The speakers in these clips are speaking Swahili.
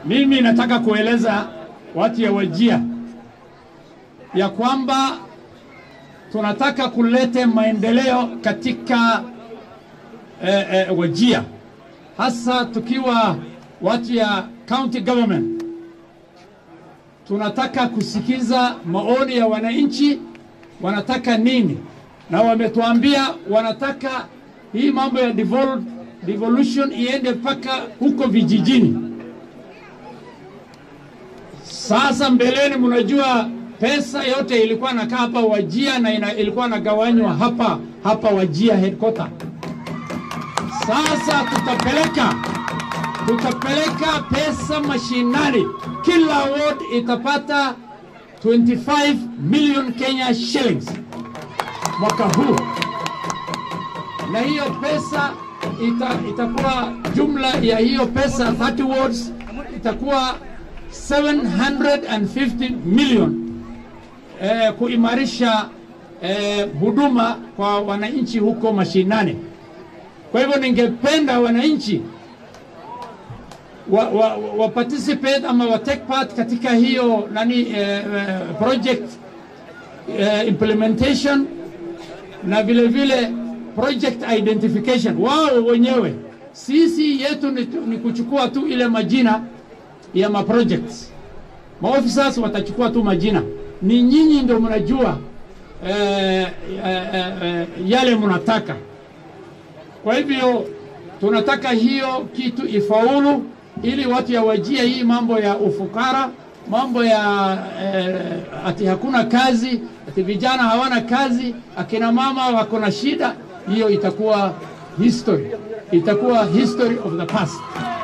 Mimi nataka kueleza watu ya Wajia ya kwamba tunataka kulete maendeleo katika eh, eh, Wajia, hasa tukiwa watu ya county government. Tunataka kusikiza maoni ya wananchi, wanataka nini, na wametuambia wanataka hii mambo ya devol devolution iende mpaka huko vijijini. Sasa mbeleni, mnajua pesa yote ilikuwa nakaa hapa Wajia na ina, ilikuwa nagawanywa hapa hapa Wajia headquarter. Sasa tutapeleka tutapeleka pesa mashinani, kila ward itapata 25 million Kenya shillings mwaka huu, na hiyo pesa ita, itakuwa jumla ya hiyo pesa 30 wards itakuwa 750 million eh, kuimarisha eh, huduma kwa wananchi huko mashinani. Kwa hivyo ningependa wananchi wa, wa, wa participate ama wa take part katika hiyo nani eh, eh, project eh, implementation na vile vile project identification wao wenyewe. Sisi yetu ni, ni kuchukua tu ile majina ya ma projects. Maofficers watachukua tu majina, ni nyinyi ndio mnajua eh, eh, eh, yale mnataka. Kwa hivyo tunataka hiyo kitu ifaulu, ili watu ya Wajia hii mambo ya ufukara, mambo ya eh, ati hakuna kazi, ati vijana hawana kazi, akina mama wako na shida, hiyo itakuwa history, itakuwa history of the past.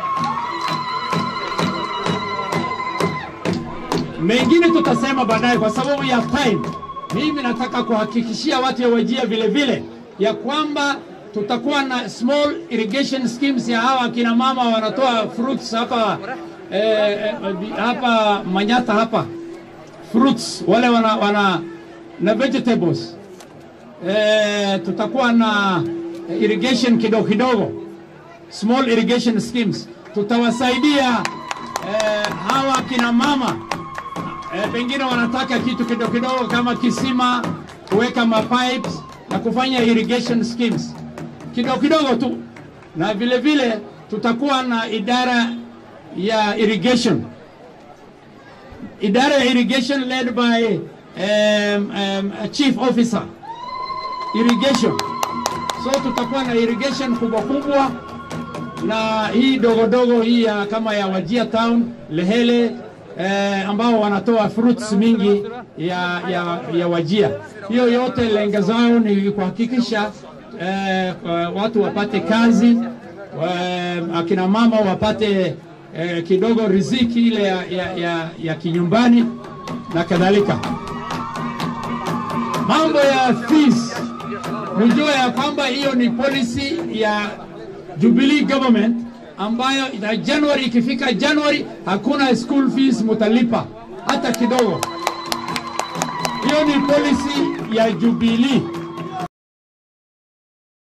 Mengine tutasema baadaye kwa sababu ya time. Mimi nataka kuhakikishia watu ya Wajia vile vile ya kwamba tutakuwa na small irrigation schemes ya hawa akina mama wanatoa fruits hapa eh, eh, hapa Manyata hapa fruits wale wana, wana na vegetables eh, tutakuwa na irrigation kidogo kidogo, small irrigation schemes tutawasaidia eh, hawa akina mama eh, pengine wanataka kitu kidogo kidogo kama kisima, kuweka mapipes na kufanya irrigation schemes kidogo kidogo tu, na vile vile tutakuwa na idara ya irrigation, idara ya irrigation led by um, um, a chief officer irrigation. So tutakuwa na irrigation kubwa kubwa na hii dogo dogo hii ya kama ya Wajia Town, Lehele eh, ambao wanatoa fruits mingi ya, ya, ya Wajia. Hiyo yote lengo zao ni kuhakikisha eh, watu wapate kazi eh, akina mama wapate eh, kidogo riziki ile ya, ya, ya, ya kinyumbani na kadhalika. Mambo ya fees, mjue ya kwamba hiyo ni policy ya Jubilee government ambayo ina January, ikifika January hakuna school fees mutalipa hata kidogo. Hiyo ni policy ya Jubilee.